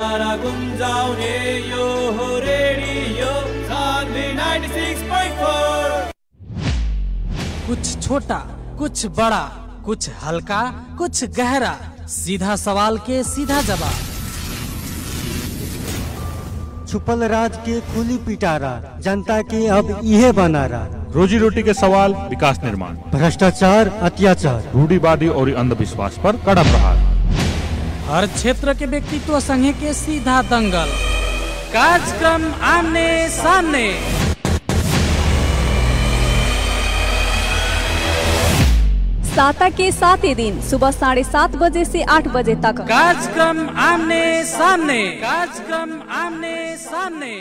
तारा गुन्जाउने यो हो रेडियो सान्वी 96.4 कुछ छोटा कुछ बड़ा कुछ हल्का कुछ गहरा सीधा सवाल के सीधा जवाब छुपल राज के खुली पिटारा जनता के अब इहे बनारा रोजी रोटी के सवाल विकास निर्माण भ्रष्टाचार अत्याचार रूढ़ीवादी और अंधविश्वास पर कड़ा प्रहार हर क्षेत्र के व्यक्तित्व संगे के सीधा दंगल कार्यक्रम आमने सामने साता के सातों दिन सुबह साढ़े सात बजे से आठ बजे तक कार्यक्रम आमने सामने कार्यक्रम आमने सामने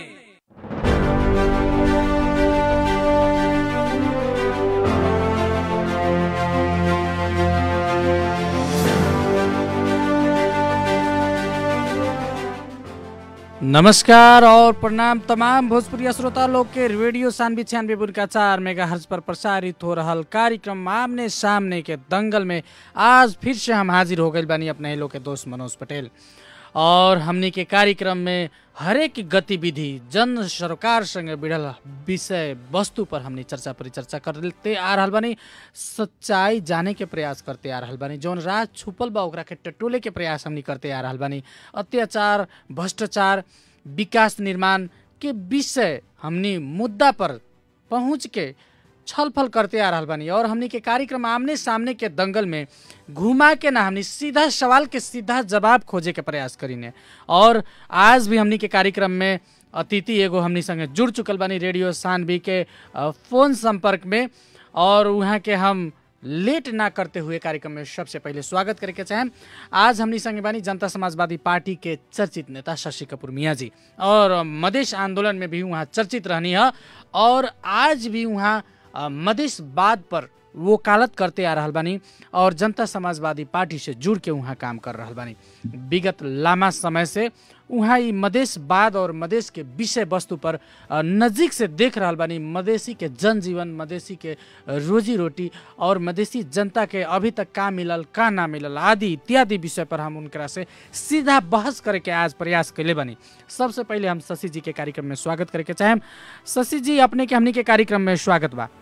नमस्कार और प्रणाम तमाम भोजपुरी श्रोता लोग के रेडियो सानवी छियानवे बुनका चार मेगा हर्ज पर प्रसारित हो रहल कार्यक्रम आमने सामने के दंगल में आज फिर से हम हाजिर हो गए बानी अपने लोग के दोस्त मनोज पटेल और हमनी के कार्यक्रम में हरेक गतिविधि जन सरोकार संगे बिड़ल विषय वस्तु पर हमनी चर्चा परिचर्चा करते आ रहल बानी सच्चाई जाने के प्रयास करते आ रहल बानी जौन राज छुपल बा ओकरा के टटोले के प्रयास हमनी करते आ रहल बानी अत्याचार भ्रष्टाचार विकास निर्माण के विषय हमनी मुद्दा पर पहुँच के छलफल करते आ रहल बानी और हमनी के कार्यक्रम आमने सामने के दंगल में घुमा के ना हमनी सीधा सवाल के सीधा जवाब खोजे के प्रयास करीने और आज भी हमनी के कार्यक्रम में अतिथि एगो हमनी संगे जुड़ चुकल बानी रेडियो सानवी के अ, फोन संपर्क में और वहाँ के हम लेट ना करते हुए कार्यक्रम में सबसे पहले स्वागत करे के चाहें आज हमनी संगे बानी जनता समाजवादी पार्टी के चर्चित नेता शशि कपूर मियाँ जी और मधेश आंदोलन में भी वहाँ चर्चित रहनी है और आज भी वहाँ अ, मधेशवाद पर वकालत करते आ रहल बानी और जनता समाजवादी पार्टी से जुड़ के वहाँ काम कर रहल बानी विगत लामा समय से वहाँ ई मधेशवाद और मधेश के विषय वस्तु पर अ, नजीक से देख रहल बानी मधेसी के जनजीवन मधेसी के रोजी रोटी और मधेसी जनता के अभी तक का मिलल का ना मिलल आदि इत्यादि विषय पर हम उनकरा से सीधा बहस करे के आज प्रयास कैले बानी सबसे पहले हम शशि जी के कार्यक्रम में स्वागत करे के चाहें शशि जी अपने के हमनी के कार्यक्रम में स्वागत बा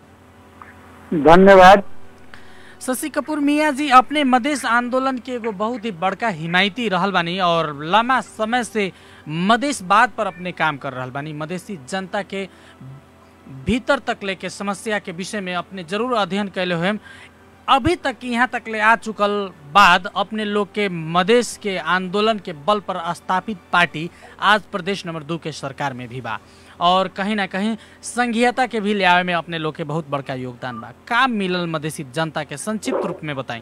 धन्यवाद शशि कपूर मियाँ जी अपने मधेश आंदोलन के एगो बहुत ही बड़का हिमायती रहल बानी और लंबा समय से मधेशवाद पर अपने काम कर रहल बानी मधेसी जनता के भीतर तक लेके समस्या के विषय में अपने जरूर अध्ययन कैले हुए अभी तक यहाँ तक ले आ चुकल बाद अपने लोग के मधेश के आंदोलन के बल पर स्थापित पार्टी आज प्रदेश नंबर दो के सरकार में भी बा और कहीं ना कहीं संघीयता के भी लियावे में अपने लोग के बहुत बड़का योगदान बा काम मिलल मधेसी जनता के संक्षिप्त रूप में बताई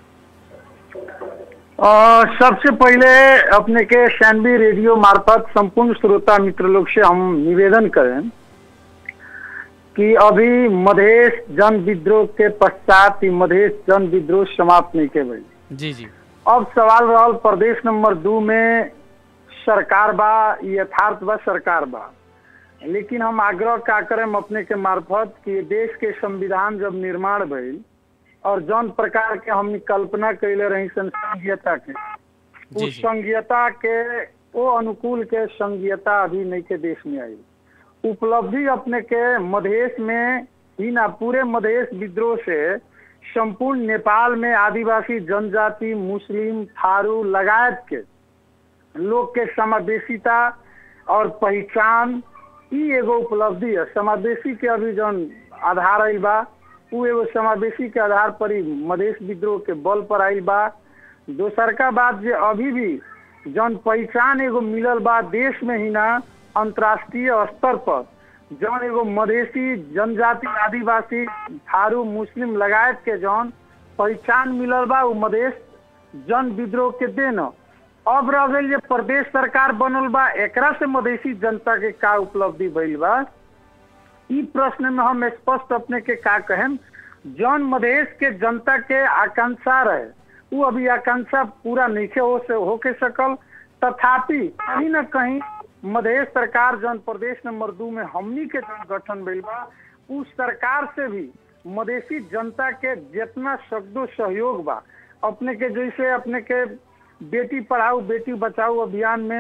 और सबसे पहले अपने के सैनवी रेडियो मार्फत संपूर्ण श्रोता मित्र लोग से हम निवेदन करें कि अभी मधेश जन विद्रोह के पश्चात ही मधेश जन विद्रोह समाप्त नहीं के भइल जी जी अब सवाल रहल प्रदेश नंबर दो में सरकार बा यथार्थ बा सरकार बा लेकिन हम आग्रह का करें अपने के मार्फत कि देश के संविधान जब निर्माण भइल और जौन प्रकार के हम कल्पना कैले रही सन संघीयता के जी, उस जी। संघीयता के वो अनुकूल के संघीयता अभी नहीं के देश में आई उपलब्धि अपने के मधेश में ही ना पूरे मधेश विद्रोह से संपूर्ण नेपाल में आदिवासी जनजाति मुस्लिम थारू लगायत के लोग के समावेशिता और पहचान ई एगो उपलब्धि है समावेशी के अभी जौन आधार आइल बा उ एगो समावेशी के आधार पर ही मधेश विद्रोह के बल पर आइल बा दोसर का बात जे अभी भी जौन पहचान एगो मिलल बा देश में ही ना अंतर्राष्ट्रीय स्तर पर जौन एगो मधेसी जनजाति आदिवासी थारू मुस्लिम लगायत के जौन पहचान मिलल बा उ मधेश जन विद्रोह के देन अब रह गई जे प्रदेश सरकार बनल बा एकरा से मधेसी जनता के का उपलब्धि भइल बा ई प्रश्न में हम स्पष्ट अपने के का कहें जौन मधेश के जनता के आकांक्षा रहे वो अभी आकांक्षा पूरा नहीं हो से होके सकल तथापि कहीं न कहीं मधेश सरकार जौन प्रदेश नंबर दो में हमनी के जौन गठन भइल बा उस सरकार से भी मधेसी जनता के जितना शब्दो सहयोग बा अपने के जैसे अपने के बेटी पढ़ाओ बेटी बचाओ अभियान में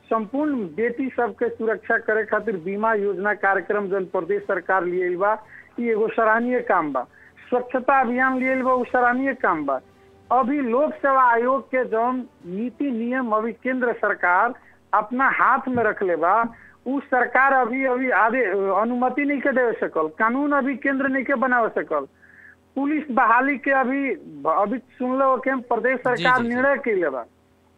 संपूर्ण बेटी सबके सुरक्षा करे खातिर बीमा योजना कार्यक्रम जन प्रदेश सरकार लिए बा ई एगो सराहनीय काम बा स्वच्छता अभियान लिए बा उ सराहनीय काम बा अभी लोक सेवा आयोग के जौन नीति नियम अभी केंद्र सरकार अपना हाथ में रखले बा उ सरकार अभी अभी आदे अनुमति नहीं के दे सकल कानून अभी केंद्र नहीं के बना सकल पुलिस बहाली के अभी अभी सुन लो कि प्रदेश सरकार जी, जी। निर्णय के बा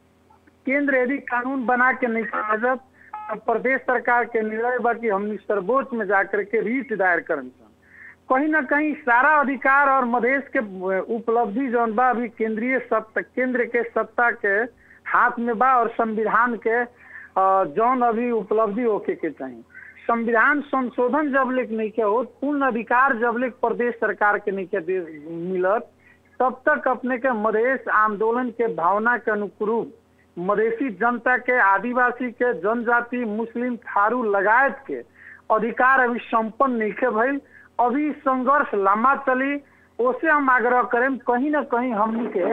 केंद्र यदि कानून बना के नहीं कागजत तो प्रदेश सरकार के निर्णय बा कि हमनी सर्वोच्च में जाकर के रीट दायर करन सन। कहीं ना कहीं सारा अधिकार और मधेश के उपलब्धि जौन बा अभी केंद्रीय सत्ता केंद्र के सत्ता के हाथ में बा और संविधान के अ, जौन अभी उपलब्धि होके के चाहिए संविधान संशोधन जब लेक नहीं के हो पूर्ण अधिकार जब लेक प्रदेश सरकार के नहीं के दे- मिलत तब तक अपने के मधेश आंदोलन के भावना के अनुरूप मधेसी जनता के आदिवासी के जनजाति मुस्लिम थारू लगायत के अधिकार अभी संपन्न नहीं के भइल अभी संघर्ष लंबा चली ओसे हम आग्रह करें कहीं ना कहीं हमनी के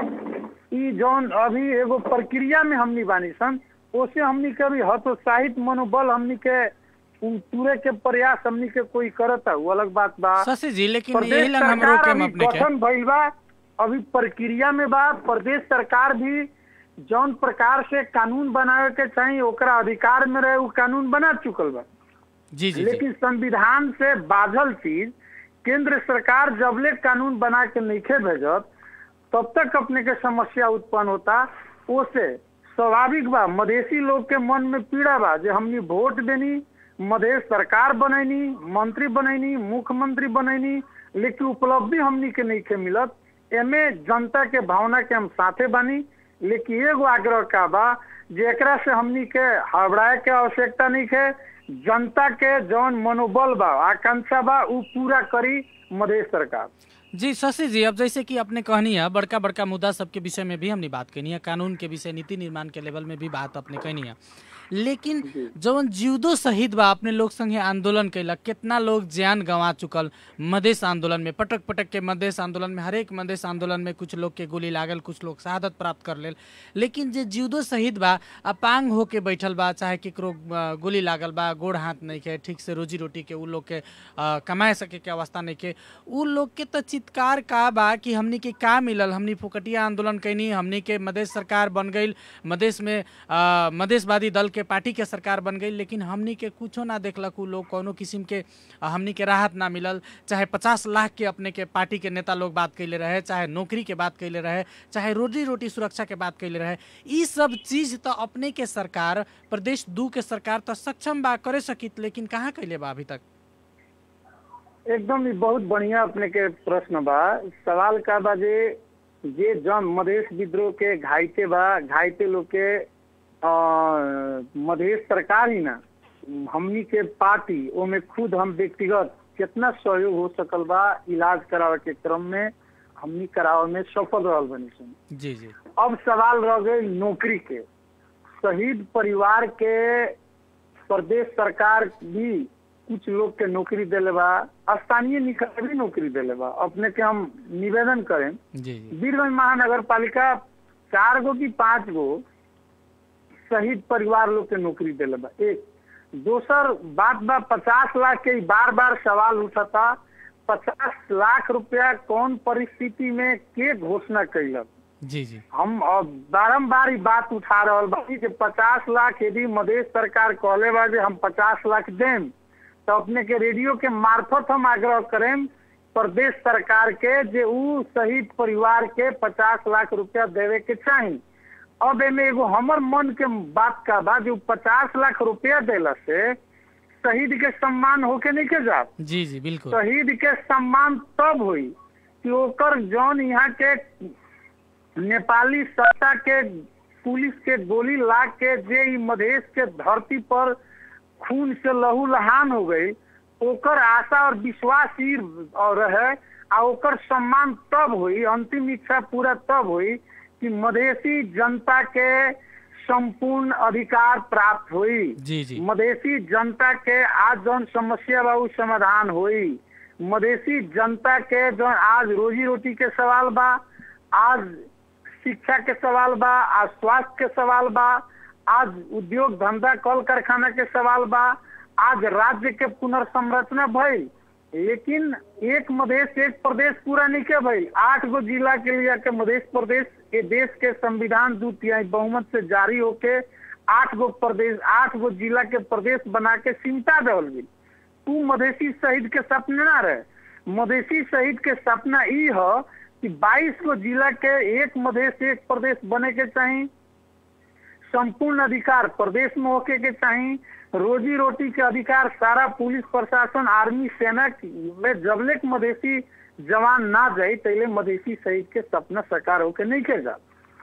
ई जौन अभी एगो प्रक्रिया में हमनी बानी सन ओसे हमनी के अभी हतोत्साहित मनोबल हमनी के उन पूरे के प्रयास हमनी के कोई करता वो अलग बात बा शशि जी लेकिन यही प्रदेश लंग हम सरकार रोके अभी अपने के गठन भइल बा अभी प्रक्रिया में बा प्रदेश सरकार भी जौन प्रकार से कानून बनावे के चाहिए ओकरा अधिकार में रहे उ कानून बना चुकल बा जी जी जी लेकिन संविधान से बाझल चीज केंद्र सरकार जबले कानून बना के नइखे भेजत तब तक अपने के समस्या उत्पन्न होता ओसे स्वाभाविक बा मधेसी लोग के मन में पीड़ा बा जे हमनी वोट देनी मधेश सरकार बनैनी मंत्री बनैनी मुख्यमंत्री बनैनी लेकिन उपलब्धि हमनी के नहीं के मिलत एमे जनता के भावना के हम साथे बानी लेकिन एगो आग्रह का बा जे एकरा से हमनी के हड़बड़ाए के आवश्यकता नहीं है जनता के जौन मनोबल बा आकांक्षा बा उ पूरा करी मधेश सरकार जी शशि जी अब जैसे कि आपने कहनी है बड़का बड़का मुद्दा सबके विषय में भी हमने बात करनी है कानून के विषय नीति निर्माण के लेवल में भी बात अपने कहनी है लेकिन जवन जीवदो शहीद बा अपने लोग संगे आंदोलन कैलक कितना लोग जान गंवा चुकल मधेश आंदोलन में पटक पटक के मधेश आंदोलन में हरेक मधेश आंदोलन में कुछ लोग के गोली लागल कुछ लोग शहादत प्राप्त कर लेल लेकिन जे जीवदो शहीद बा अपांग होके बैठल बा चाहे केकरो अ, गोली लागल बा गोड़ हाथ नहीं के ठीक से रोजी रोटी के उ लोग के अ, कमाए सके के अवस्था नहीं के उ लोग के तो चित्कार का बा कि हमनी के का मिलल हमनी फोकटिया आंदोलन कैनी हमनी के मधेश सरकार बन गई मधेश में अ, मधेशवादी दल के पार्टी के सरकार बन गई लेकिन हमनी के कुछो ना देखलक उ लोग कौनो किस्म के अ, हमनी के राहत ना मिलल चाहे पचास लाख के अपने के पार्टी के नेता लोग बात कैले रहे चाहे नौकरी के बात कैले रहे चाहे रोजी रोटी सुरक्षा के बात कैले रहे ई सब चीज तो अपने के सरकार प्रदेश दू के सरकार तो सक्षम बा करे सकित लेकिन कहाँ कैले बा अभी तक एकदम ही बहुत बढ़िया अपने के प्रश्न बा सवाल का बा जे जे जन मधेश विद्रोह के घाइते बा घाइते लोग के अ, मधेश सरकार ही ना हमनी के पार्टी ओमे खुद हम व्यक्तिगत कितना सहयोग हो सकल बा इलाज करावे के क्रम में हमनी करावे में सफल रहल बनी सन जी जी अब सवाल रह गई नौकरी के शहीद परिवार के प्रदेश सरकार भी कुछ लोग के नौकरी देले बा स्थानीय निकाय भी नौकरी देले बा अपने के हम निवेदन करें जी जी वीरगंज महानगर पालिका चार गो की पांच गो शहीद परिवार लोग के नौकरी दिले बा एक दोसर बात बा पचास लाख के बार बार सवाल उठता पचास लाख रुपया कौन परिस्थिति में के घोषणा कैलक जी जी हम अब बारम्बार ई बात उठा रहल बानी कि पचास लाख यदि मधेश सरकार कहले बा जे हम पचास लाख देम तो अपने के रेडियो के मार्फत हम आग्रह करें प्रदेश सरकार के जे उ शहीद परिवार के पचास लाख रुपया देवे के चाही अब एमे एगो हमर मन के बात का बा जो पचास लाख रुपया देला से शहीद के सम्मान होके नहीं के जात जी जी बिल्कुल शहीद के सम्मान तब हुई कि ओकर जौन यहाँ के नेपाली सत्ता के पुलिस के गोली लाग के जे ई मधेश के धरती पर खून से लहू लहान हो गई ओकर आशा और विश्वास ही और रहे आ ओकर सम्मान तब हुई अंतिम इच्छा पूरा तब हुई कि मधेसी जनता के संपूर्ण अधिकार प्राप्त हुई जी जी मधेसी जनता के आज जौन समस्या बा उ समाधान होई मधेसी जनता के जौन आज रोजी रोटी के सवाल बा आज शिक्षा के सवाल बा आज स्वास्थ्य के सवाल बा आज उद्योग धंधा कल कारखाना के सवाल बा आज राज्य के पुनर्संरचना भइल लेकिन एक मधेश एक प्रदेश पूरा नहीं के भइल आठ गो जिला के लिए के मध्य प्रदेश के देश के संविधान दू तिहाई बहुमत से जारी होके आठ गो प्रदेश आठ गो जिला के प्रदेश बना के सिमटा देवल गई तू मधेसी शहीद के सपना ना रहे मधेसी शहीद के सपना ई ह कि 22 गो जिला के एक मधेश एक प्रदेश बने के चाहिए संपूर्ण अधिकार प्रदेश में होके के चाहिए रोजी रोटी के अधिकार सारा पुलिस प्रशासन आर्मी सेना में जबले के मधेसी जवान ना जाए तैले मधेसी शहीद के सपना साकार होके नहीं के जा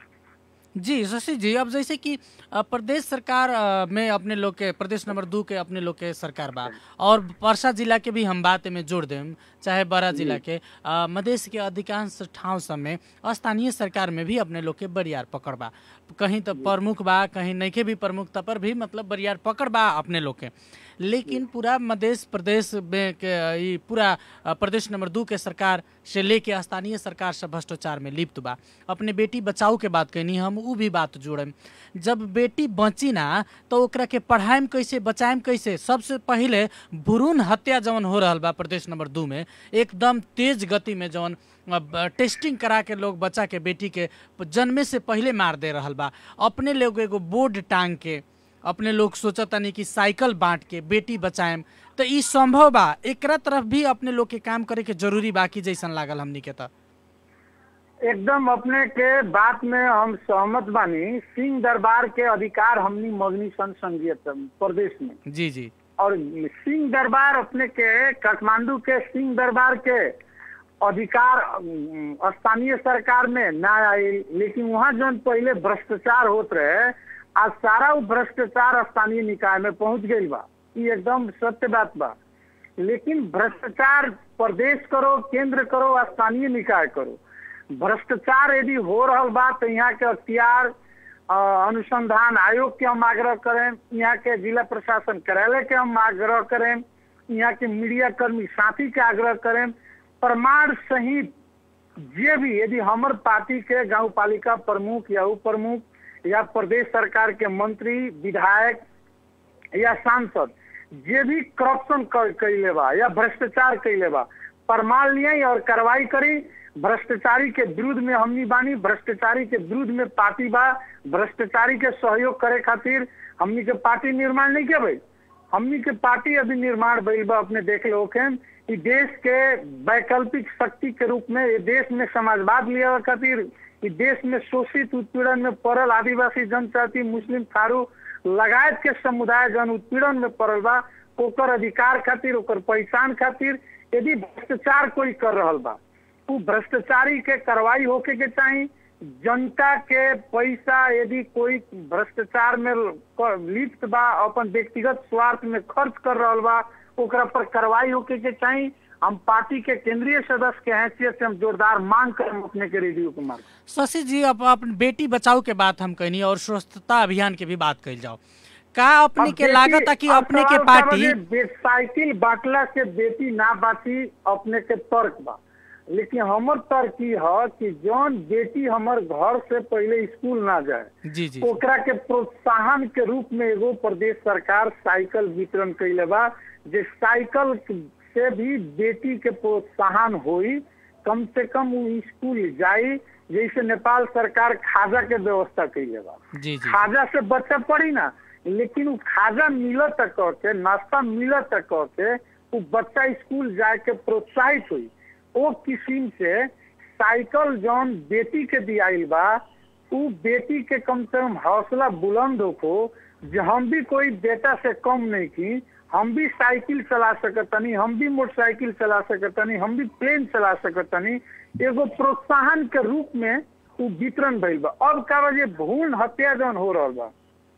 जी शशि जी अब जैसे कि अ, प्रदेश सरकार अ, में अपने लोग के प्रदेश नंबर दू के अपने लोग के सरकार बा और परसा जिला के भी हम बात में जोड़ देम चाहे बड़ा जिला के अ, मधेश के अधिकांश ठाव सब में स्थानीय सरकार में भी अपने लोग के बरियार पकड़ बा कहीं तो प्रमुख बा कहीं नइखे भी प्रमुखता पर भी मतलब बरियार पकड़ बा अपने लोग के लेकिन पूरा मधेश प्रदेश में के ई पूरा अ, प्रदेश नंबर दू के सरकार से लेके स्थानीय सरकार से भ्रष्टाचार में लिप्त बा अपने बेटी बचाओ के बात कहनी हम उ भी बात जोड़म जब बेटी बची ना तो ओकरा के पढ़ाइम कैसे बचाइम कैसे सबसे पहिले भ्रूण हत्या जवन हो रहल बा प्रदेश नंबर दू में एकदम तेज गति में जवन अब टेस्टिंग करा के लोग बच्चा के बेटी के जन्मे से पहले मार दे रहल बा अपने लोग एगो बोर्ड टांग के अपने लोग सोचतानी कि साइकिल बांट के बेटी बचाएम तो ई संभव बा एकरा तरफ भी अपने लोग के काम करे के जरूरी बा कि जैसन लागल हमनी के त एकदम अपने के बात में हम सहमत बानी सिंह दरबार के अधिकार हमनी मगनी सन संघीय प्रदेश में जी जी और सिंह दरबार अपने के काठमांडू के सिंह दरबार के अधिकार अम, स्थानीय सरकार में ना आई लेकिन वहाँ जौन पहले भ्रष्टाचार होत रहे आज सारा वो भ्रष्टाचार स्थानीय निकाय में पहुंच गई बा ये एकदम सत्य बात बा लेकिन भ्रष्टाचार प्रदेश करो केंद्र करो स्थानीय निकाय करो भ्रष्टाचार यदि हो रहा बा तो यहाँ के अख्तियार अ, अनुसंधान आयोग के हम आग्रह करें यहाँ के जिला प्रशासन कार्यालय के हम आग्रह करें यहाँ के मीडिया कर्मी साथी के आग्रह करें प्रमाण सहित जे भी यदि हमर पार्टी के गांव पालिका प्रमुख या उप प्रमुख या प्रदेश सरकार के मंत्री विधायक या सांसद जे भी करप्शन कैले बा या भ्रष्टाचार कैले बा प्रमाण लियाई और कार्रवाई करी भ्रष्टाचारी के विरुद्ध में हमनी बानी भ्रष्टाचारी के विरुद्ध में पार्टी बा भ्रष्टाचारी के सहयोग करे खातिर हमनी के पार्टी निर्माण नहीं के भाई हमनी के पार्टी अभी निर्माण भइल बा अपने देख लो के ई देश के वैकल्पिक शक्ति के रूप में ये देश में समाजवाद लिया खातिर ई देश में शोषित उत्पीड़न में पड़ल आदिवासी जनजाति मुस्लिम थारू लगायत के समुदाय जन उत्पीड़न में पड़ल बा ओकर अधिकार खातिर ओकर पहचान खातिर यदि भ्रष्टाचार कोई कर रहल बा उ भ्रष्टाचारी के कार्रवाई होके के चाही जनता के पैसा यदि कोई भ्रष्टाचार में क- लिप्त बा अपन व्यक्तिगत स्वार्थ में खर्च कर रहल बा ओकरा पर कार्रवाई होके के चाही हम पार्टी के केंद्रीय सदस्य के हैसियत से हम जोरदार मांग करम अपने के रेडियो कुमार शशि जी अब अपन बेटी बचाओ के बात हम कहनी और स्वच्छता अभियान के भी बात कल जाओ का अपने के लागत है कि अब अपने के सवाल पार्टी साहब, ये बे- साइकिल बांटला से बेटी ना बाची अपने के तर्क बा लेकिन हमर तर्क ई ह कि जौन बेटी हमर घर से पहले स्कूल ना जाए जी जी ओकरा के प्रोत्साहन के रूप में एगो प्रदेश सरकार साइकिल वितरण कैले बा जे साइकिल से भी बेटी के प्रोत्साहन होई कम से कम वो स्कूल जाई जैसे नेपाल सरकार खाजा के व्यवस्था कैले बा जी जी खाजा से बच्चा पड़ी ना लेकिन वो खाजा मिलत कह के नाश्ता मिलत कह के वो बच्चा स्कूल जाए के प्रोत्साहित हुई ओ किस्म से साइकिल जौन बेटी के दियाइल बा उ बेटी के कम से कम हौसला बुलंद होको जे हम भी कोई बेटा से कम नहीं की हम भी साइकिल चला सकतनी हम भी मोटरसाइकिल चला सकतनी हम भी प्लेन चला सकतनी एगो प्रोत्साहन के रूप में उ वितरण भइल बा अब का बा जे भ्रूण हत्या जौन हो रहल बा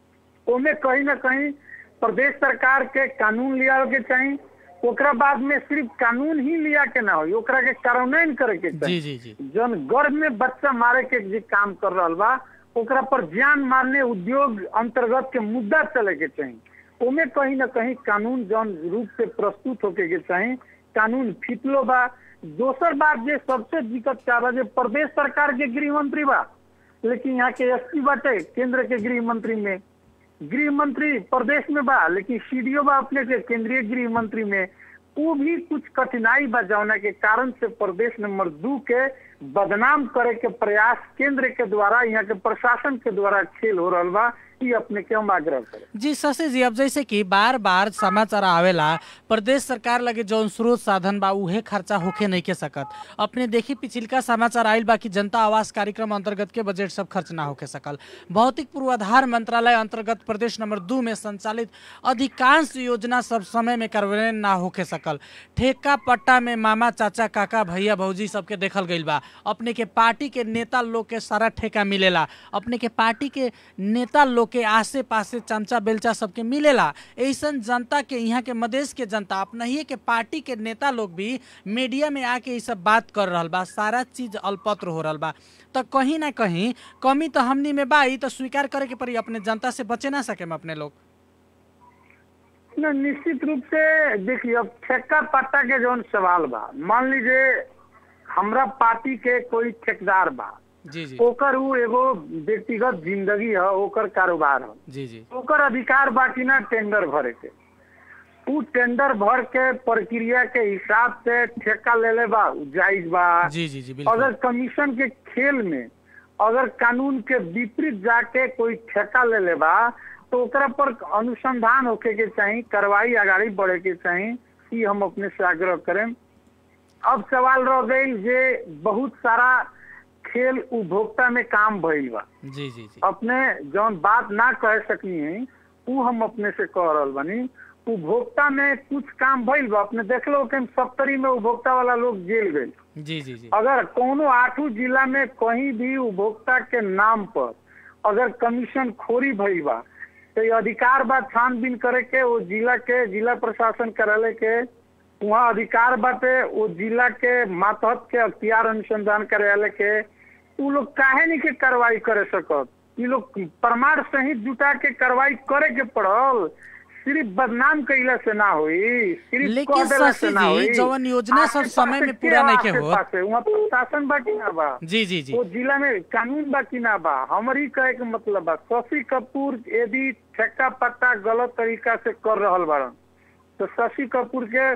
ओमे कहीं ना कहीं प्रदेश सरकार के कानून लिया के चाही ओकरा बाद में सिर्फ कानून ही लिया के ना हो ओकरा के कार्यान्वयन करे के जी चाही जी जी जौन गर्भ में बच्चा मारे के जे काम कर रहल बा ओकरा पर जान मारने उद्योग अंतर्गत के मुद्दा चले के चाही ओमे कहीं ना कहीं कानून जौन रूप से प्रस्तुत होके के चाही कानून फितलो बा दोसर बात जे सबसे दिक्कत का बा जे प्रदेश सरकार के गृह मंत्री बा लेकिन यहाँ के एसपी बाटे केंद्र के गृह मंत्री में गृह मंत्री प्रदेश में बा लेकिन सीडीओ बा अपने के केंद्रीय गृह मंत्री में वो भी कुछ कठिनाई बा जौना के कारण से प्रदेश नंबर दू के बदनाम करे के प्रयास केंद्र के द्वारा यहाँ के प्रशासन के द्वारा खेल हो रहा बा ई अपने के हम आग्रह करें जी शशि जी अब जैसे कि बार बार समाचार आवेला प्रदेश सरकार लगे जौन स्रोत साधन बा उहे खर्चा होखे नहीं के सकत अपने देखी पिछिलका समाचार आयल बा कि जनता आवास कार्यक्रम अंतर्गत के बजट सब खर्च ना होके सकल भौतिक पूर्वाधार मंत्रालय अंतर्गत प्रदेश नंबर दू में संचालित अधिकांश योजना सब समय में कार्यान्वयन ना होके सकल ठेका पट्टा में मामा चाचा काका भैया भौजी सबके देखल गईल बा अपने के पार्टी के नेता लोग के सारा ठेका मिलेला अपने के पार्टी के नेता लोग के आसे पासे चमचा बेलचा सबके मिलेला ऐसन जनता के यहाँ के मधेश के जनता अपना ही के पार्टी के नेता लोग भी मीडिया में आके ये सब बात कर रहल बा सारा चीज अल्पत्र हो रहल बा तो कहीं ना कहीं कमी तो हमनी में बा ई तो स्वीकार करे के पड़ी अपने जनता से बचे ना सके अपने लोग न निश्चित रूप से देखिए अब ठेका पट्टा के जौन सवाल बा मान लीजिए हमरा पार्टी के कोई ठेकेदार बा जी जी ओकर उ एगो व्यक्तिगत जिंदगी है ओकर कारोबार है जी जी ओकर अधिकार बा कि ना टेंडर भरे के उ टेंडर भर के प्रक्रिया के हिसाब से ठेका ले ले बा उ जायज बा जी जी जी अगर बिल्कुल कमीशन के खेल में अगर कानून के विपरीत जाके कोई ठेका ले ले बा तो ओकरा पर अनुसंधान होके के चाही कार्रवाई आगाड़ी बढ़े के चाही ई हम अपने से आग्रह करें अब सवाल रह गई जे बहुत सारा खेल उपभोक्ता में काम भइल बा जी जी जी अपने जौन बात ना कह सकनी है उ हम अपने से कह रहल बानी उपभोक्ता में कुछ काम भइल बा अपने देख लो कि सप्तरी में उपभोक्ता वाला लोग जेल गए जी जी जी अगर कोनो आठों जिला में कहीं भी उपभोक्ता के नाम पर अगर कमीशन खोरी भइल बा तो ये अधिकार बा छानबीन करे के वो जिला के जिला प्रशासन कार्यालय के वहाँ अधिकार बाटे वो जिला के मातहत के अख्तियार अनुसंधान कार्यालय के उ लोग काहे नहीं के कार्रवाई करे सकत ये लोग प्रमाण सहित जुटा के कार्रवाई करे के पड़ल सिर्फ बदनाम कैला से ना होई सिर्फ लेकिन कह देला शशि से ना जी, होई जवन योजना सब आसे समय पासे में पूरा के नइखे आसे होत। पासे, वहाँ प्रशासन बा कि ना बा जी जी जी वो जिला में कानून बा कि ना बा हमर ही कहे के मतलब बा शशि कपूर यदि ठेका पट्टा गलत तरीका से कर रहल बाड़न तो शशि कपूर के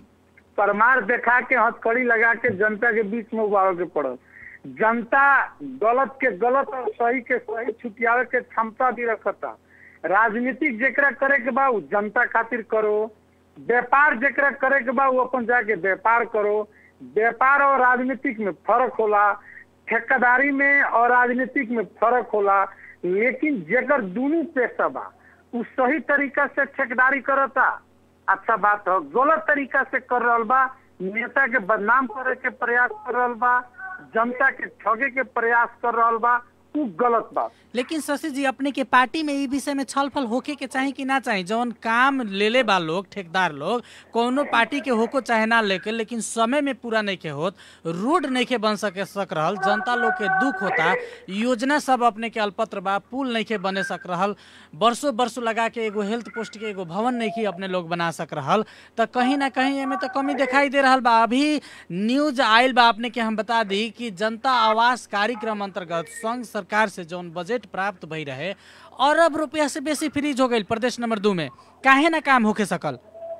परमार देखा के हथकड़ी लगा के जनता के बीच में उबारे के पड़ल जनता गलत के गलत और सही के सही छुटियावे के क्षमता भी रखता राजनीतिक जेकरा करे के बा उ जनता खातिर करो व्यापार जेकरा करे के बा उ अपन जाके व्यापार करो व्यापार और राजनीतिक में फर्क होला ठेकेदारी में और राजनीतिक में फर्क होला लेकिन जेकर दोनों पेशा बा उ सही तरीका से ठेकेदारी करता अच्छा बात हो गलत तरीका से कर रहल बा नेता के बदनाम करे के प्रयास कर रहल बा जनता के ठगे के प्रयास कर रहल बा उ गलत बात लेकिन शशि जी अपने के पार्टी में ई विषय में छलफल होके के चाही कि ना चाही जौन काम ले ले बा लोग ठेकेदार लोग कोनो पार्टी के होको चाहे ना लेके लेकिन समय में पूरा नहीं के होत रोड नहीं के बन सके सक रहल जनता लोग के दुख होता योजना सब अपने के अल्पत्र बा पुल नहीं के बने सक रहल बरसों बरसों लगा के एगो हेल्थ पोस्ट के एगो भवन नहीं के अपने लोग बना सक रहल तो कहीं ना कहीं एमे तो कमी दिखाई दे रहल बा अभी न्यूज आयल बा अपने के हम बता दी कि जनता आवास कार्यक्रम अंतर्गत संघ सरकार से जौन बजट प्राप्त भई रहे अरब रुपया से बेसी फ्रीज हो गई प्रदेश नंबर दू में काहे ना काम होके सकल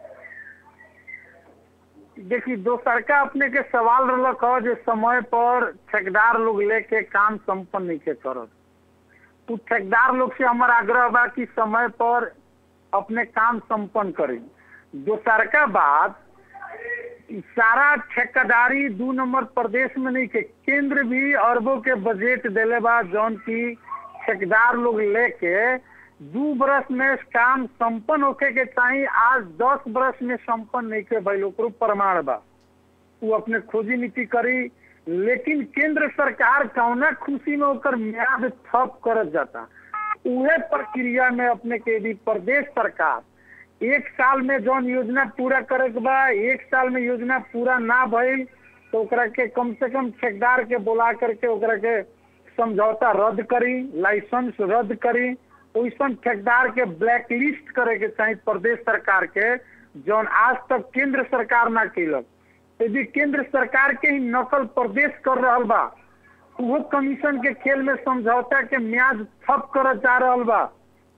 देखिए दोसरका अपने के सवाल रहलक ह जे समय पर ठेकेदार लोग लेके काम संपन्न नहीं के करत उ ठेकेदार लोग से हमार आग्रह बा कि समय पर अपने काम संपन्न करें दोसरका बात इ सारा ठेकेदारी दू नंबर प्रदेश में नहीं के केंद्र भी अरबों के बजट देले बा जौन की ठेकेदार लोग लेके दू बरस में काम संपन्न होके के चाही आज दस बरस में संपन्न नहीं के भइल ओकरो प्रमाण बा वो अपने खोजी नीति करी लेकिन केंद्र सरकार कौना खुशी में ओकर म्याद ठप करत जाता उहे प्रक्रिया में अपने के यदि प्रदेश सरकार एक साल में जौन योजना पूरा करे के बा एक साल में योजना पूरा ना भइल तो ओकरा के कम से कम ठेकेदार के बुला करके ओकरा के समझौता रद्द करी लाइसेंस रद्द करी ओइसन ठेकेदार के ब्लैक लिस्ट करे के चाही प्रदेश सरकार के जौन आज तक केंद्र सरकार ना केलक यदि केंद्र सरकार के ही नकल प्रदेश कर रहल बा उहो कमीशन के खेल में समझौता के म्याद ठप करत जा रहल बा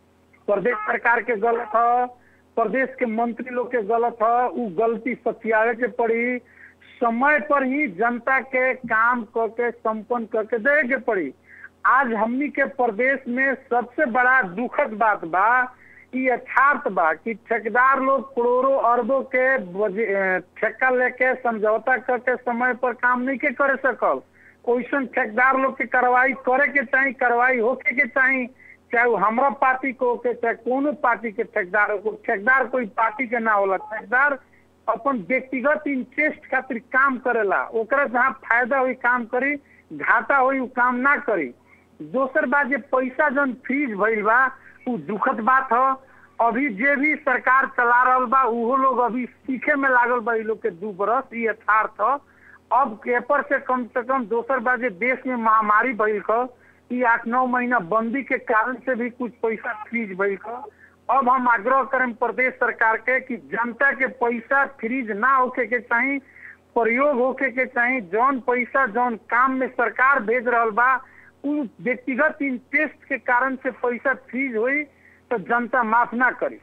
प्रदेश सरकार के गलत है प्रदेश के मंत्री लोग के गलत है उ गलती सत्यावे के पड़ी समय पर ही जनता के काम करके संपन्न करके दे के पड़ी आज हमनी के प्रदेश में सबसे बड़ा दुखद बात बा ई यथार्थ बा कि ठेकेदार लोग करोड़ों अरबों के बजे- अ, ठेका लेके समझौता करके समय पर काम नहीं के करे सकल ओइसन ठेकेदार लोग के कार्रवाई करे के चाही कार्रवाई होके के चाही चाहे वो हमरा पार्टी को होके चाहे कोनो पार्टी के ठेकेदार हो ठेकेदार कोई पार्टी के ना होला ठेकेदार अपन व्यक्तिगत इंटरेस्ट खातिर काम करेला ओकरा जहाँ फायदा हुई काम करी घाटा हुई उ काम ना करी दोसर बात जे पैसा जन फ्रीज भइल बा उ दुखद बात ह अभी जे भी सरकार चला रहल बा उहो लोग अभी सीखे में लागल बा इ लोग के दू बरस ई यथार्थ ह अब पेपर से कम से कम दोसर बात जे देश में महामारी भइल क ई आठ नौ महीना बंदी के कारण से भी कुछ पैसा फ्रीज भइल क अब हम आग्रह करें प्रदेश सरकार के कि जनता के पैसा फ्रीज ना होके के चाही प्रयोग होके के चाही जौन पैसा जौन काम में सरकार भेज रहल बा उ व्यक्तिगत इंटरेस्ट के कारण से पैसा फ्रीज हुई तो जनता माफ ना करी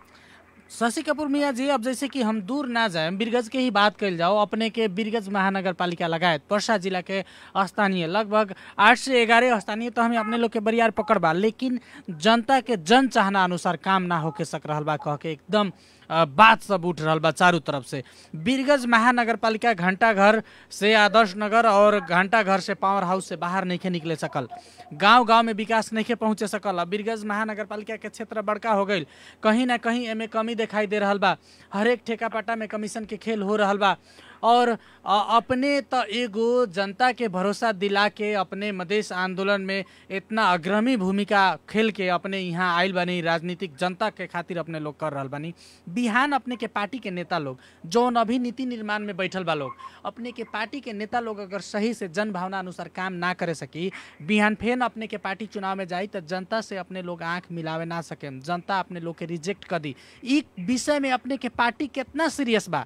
शशि कपूर मिया जी अब जैसे कि हम दूर ना जाए बीरगंज के ही बात कल जाओ अपने के बीरगंज महानगर पालिका लगायत पर्सा जिला के स्थानीय लगभग आठ से ग्यारह स्थानीय तो हमें अपने लोग के बरियार पकड़ बा लेकिन जनता के जन चाहना अनुसार काम ना होके सक रहल बा कह के एकदम अ, बात सब उठ रहल बा चारों तरफ से बीरगंज महानगर पालिका घंटा घर से आदर्श नगर और घंटा घर से पावर हाउस से बाहर नहीं निकले सकल गांव गांव में विकास नहीं पहुंचे सकल अब बीरगंज महानगर पालिका के क्षेत्र बड़का हो गई कहीं ना कहीं एमे कमी दिखाई दे रहल बा हरेक ठेका पाटा में कमीशन के खेल हो रहल बा और अ, अपने त एगो जनता के भरोसा दिला के अपने मधेश आंदोलन में इतना अग्रणी भूमिका खेल के अपने यहाँ आयल बानी राजनीतिक जनता के खातिर अपने लोग कर रहल बानी बिहान अपने के पार्टी के नेता लोग जौन अभी नीति निर्माण में बैठल बा लोग अपने के पार्टी के नेता लोग अगर सही से जन भावना अनुसार काम ना करे सकी बिहान फेन अपने के पार्टी चुनाव में जाई तो जनता से अपने लोग आंख मिलावे ना सके जनता अपने लोग के रिजेक्ट कर दी ई विषय में अपने के पार्टी कितना सीरियस बा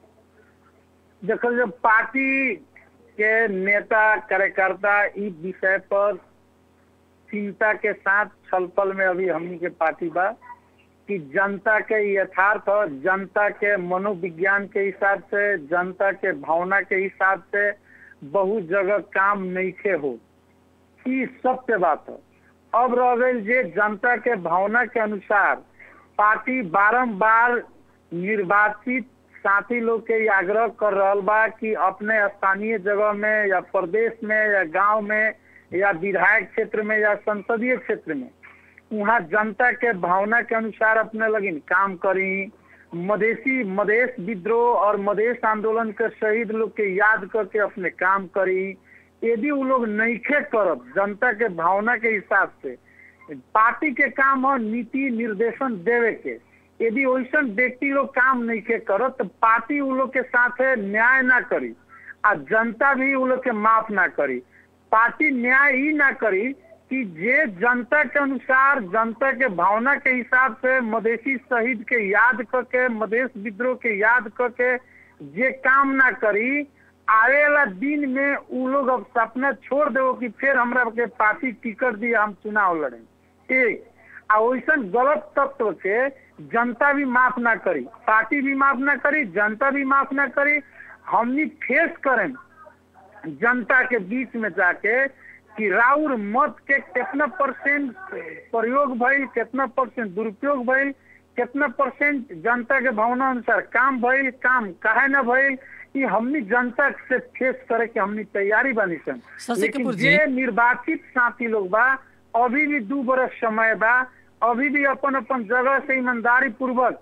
देखल जो पार्टी के नेता कार्यकर्ता इस विषय पर चिंता के साथ छलफल में अभी हमनी के पार्टी बा कि जनता के यथार्थ और जनता के मनोविज्ञान के हिसाब से जनता के भावना के हिसाब से बहुत जगह काम नईखे हो ई सत्य बात है अब रह गई जे जनता के भावना के अनुसार पार्टी बारंबार निर्वाचित साथी लोग के ये आग्रह कर रहल बा कि अपने स्थानीय जगह में या प्रदेश में या गांव में या विधायक क्षेत्र में या संसदीय क्षेत्र में वहाँ जनता के भावना के अनुसार अपने लगिन काम करी मधेसी मधेश विद्रोह और मधेश आंदोलन के शहीद लोग के याद करके अपने काम करी यदि वो लोग नईखे करब जनता के भावना के हिसाब से पार्टी के काम हो नीति निर्देशन देवे के यदि वैसन व्यक्ति लोग काम नहीं के करत तो पार्टी उ लोग के साथ न्याय ना करी आ जनता भी उ लोग के माफ ना करी पार्टी न्याय ही ना करी कि जे जनता के अनुसार जनता के भावना के हिसाब से मधेसी शहीद के याद करके मधेश विद्रोह के याद करके जे काम ना करी आवे वाला दिन में उ लोग अब सपना छोड़ देवो कि फिर हमरा के पार्टी टिकट दिए हम चुनाव लड़े ठीक आ वैसन गलत तत्व के जनता भी माफ ना करी पार्टी भी माफ ना करी जनता भी माफ ना करी हमनी फेस करें जनता के बीच में जाके कि राउर मत के कितना परसेंट प्रयोग भइल कितना परसेंट दुरुपयोग भइल कितना परसेंट जनता के भावना अनुसार काम भइल काम काहे ना भइल ई हमनी जनता से फेस करे के हमनी तैयारी बानी सन शशि लेकिन कपूर जी। जे निर्वाचित साथी लोग बा अभी भी दू बरस समय बा अभी भी अपन अपन जगह से ईमानदारी पूर्वक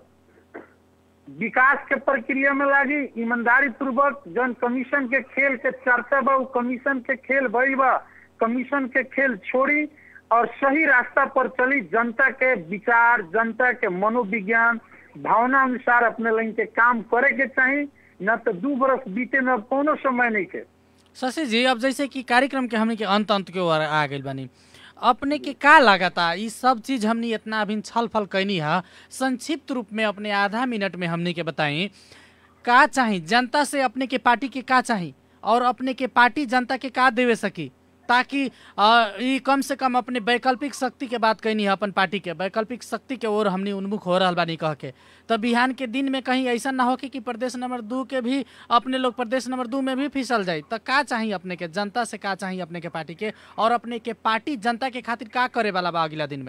विकास के प्रक्रिया में लागी ईमानदारी पूर्वक जन कमीशन के खेल के चर्चा बा उ कमीशन के खेल भइल बा कमीशन के खेल छोड़ी और सही रास्ता पर चली जनता के विचार जनता के मनोविज्ञान भावना अनुसार अपने लाइन के काम करे के चाही न तो दू बरस बीते में अब कोनो समय नहीं के शशि जी अब जैसे कि कार्यक्रम के हमने के अंत अंत के ओर आ गइल बानी अपने के का लागता ई सब चीज हमने इतना अभी छल फल कैनी है संक्षिप्त रूप में अपने आधा मिनट में हमने के बताई का चाही जनता से अपने के पार्टी के का चाही और अपने के पार्टी जनता के का देवे सकी ताकि अ, ई कम से कम अपने वैकल्पिक शक्ति के बात कहनी है अपन पार्टी के वैकल्पिक शक्ति के ओर हमनी उन्मुख हो रहल बानी कह के तब बिहान के दिन में कहीं ऐसा ना हो कि, कि प्रदेश नंबर दू के भी अपने लोग प्रदेश नंबर दू में भी फिसल जाए तो का चाहिए अपने के जनता से का चाहिए अपने के पार्टी के और अपने के पार्टी जनता के खातिर का करे वाला बा अगला दिन में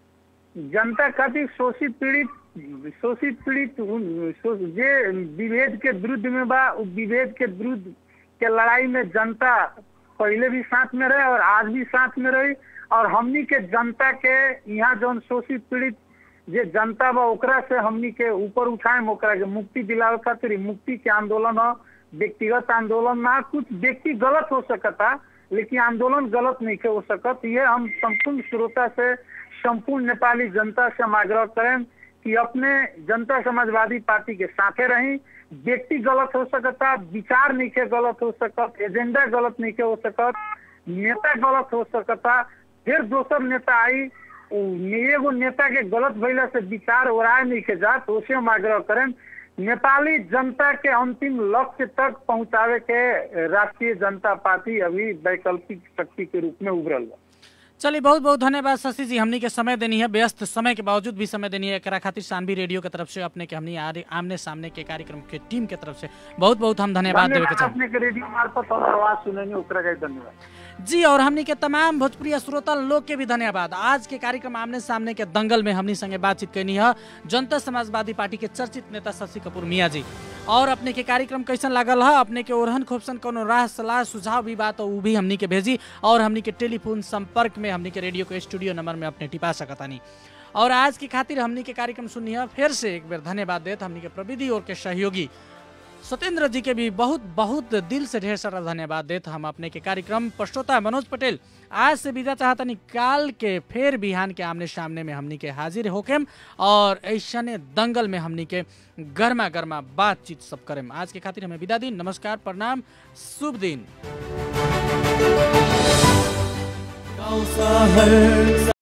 जनता खातिर शोषित पीड़ित शोषित पीड़ित उन- शो- जे विभेद के विरुद्ध में बा उ विभेद के विरुद्ध के लड़ाई में जनता पहले भी साथ में रहे और आज भी साथ में रही और हमनी के जनता के यहाँ जौन शोषित पीड़ित जे जनता बा ओकरा से हमनी के ऊपर उठाए ओकरा के मुक्ति दिलावे खातिर ई मुक्ति के आंदोलन ह व्यक्तिगत आंदोलन ना कुछ व्यक्ति गलत हो सकता लेकिन आंदोलन गलत नहीं के हो सकत ये हम संपूर्ण श्रोता से संपूर्ण नेपाली जनता से हम आग्रह करें कि अपने जनता समाजवादी पार्टी के साथे रही व्यक्ति गलत हो सकता विचार नहीं के गलत हो सकत एजेंडा गलत नहीं के हो सकत नेता गलत हो सकता फिर दोसर नेता आई उ एगो नेता के गलत भइला से विचार ओराय नहीं के जात उसे हम आग्रह करें नेपाली जनता के अंतिम लक्ष्य तक पहुंचावे के राष्ट्रीय जनता पार्टी अभी वैकल्पिक शक्ति के रूप में उभरल बा चलिए बहुत बहुत धन्यवाद शशि जी हमनी के समय देनी है व्यस्त समय के बावजूद भी समय देनी है एकरा खातिर सानवी रेडियो के तरफ से अपने के हमनी आरे- आमने सामने के कार्यक्रम के टीम के तरफ से बहुत बहुत हम धन्यवाद देवे के धन्यवाद चाहब अपने के रेडियो मार्फत हम आवाज सुनेंगे ओकरा के धन्यवाद जी और हमनी के तमाम भोजपुरी श्रोता लोग के भी धन्यवाद आज के कार्यक्रम आमने सामने के दंगल में हमनी संगे बातचीत करनी है जनता समाजवादी पार्टी के चर्चित नेता शशि कपूर मियाँ जी और अपने के कार्यक्रम कैसन लागल है अपने के ओरहन खोपसन कोनो राह सलाह सुझाव भी बात हो उ भी हमनी के भेजी और हमनी के टेलीफोन संपर्क में हमनी के रेडियो के स्टूडियो नंबर में अपने टिपा सकतानी और आज की खातिर हमनी के कार्यक्रम सुनी है फिर से एक बार धन्यवाद देत हमनी के प्रविधि और के सहयोगी सत्येंद्र जी के भी बहुत बहुत दिल से ढेर सारा धन्यवाद देत हम अपने के कार्यक्रम पश्चोता मनोज पटेल आज से विदा चाहतनी काल के फिर बिहान के आमने सामने में हमनी के हाजिर होकेम और ऐसने दंगल में हमनी के गर्मा गर्मा बातचीत सब करेम आज के खातिर हमें विदा दी नमस्कार प्रणाम शुभ दिन गाउँ सहर